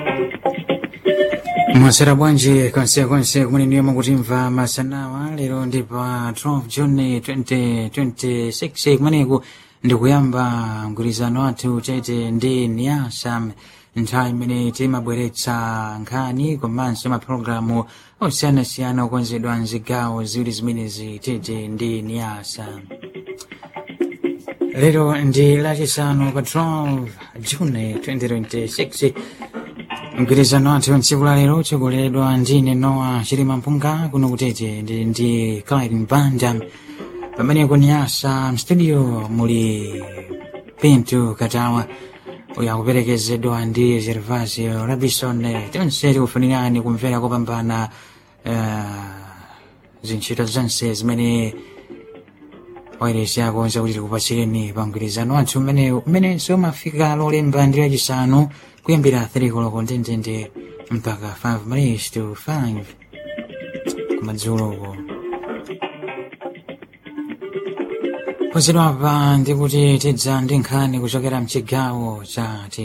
mwasera bwanji konsekonse kumene mukutimva masanawa lero ndi pa 12 juni 2026 kumeneku ndikuyamba mgwirizano wathu tete ndi niasa nthawi imene timabweretsa nkhani komanso mapulogalamu osiyanasiyana okonzedwa mzigawo ziwiri zimenezi tete ndi niasa lero ndi lachisanu pa 12 juni 2026 mgwirizano wathu tsiku la lero tsogoleredwa ndine nowa chilima mpunga kuno kutete ndi ndi clyden banda pamene kuniyasa mstudio muli pinto katawa uyo akuperekezedwa ndi gervasio rabison tonse tikufunirani kumvera kopambana uh, zintchito zonse zimene wairesi akonza kuti tikupatsireni pa mgwirizano wathu umenewu umenenso umafika lolemba ndi lachisanu kuyambira 3 koloko ndendende mpaka 5 minutes to 5 kumadzuloko pozedwapa ndikuti tidza ndi nkhani kuchokera mchigawo cha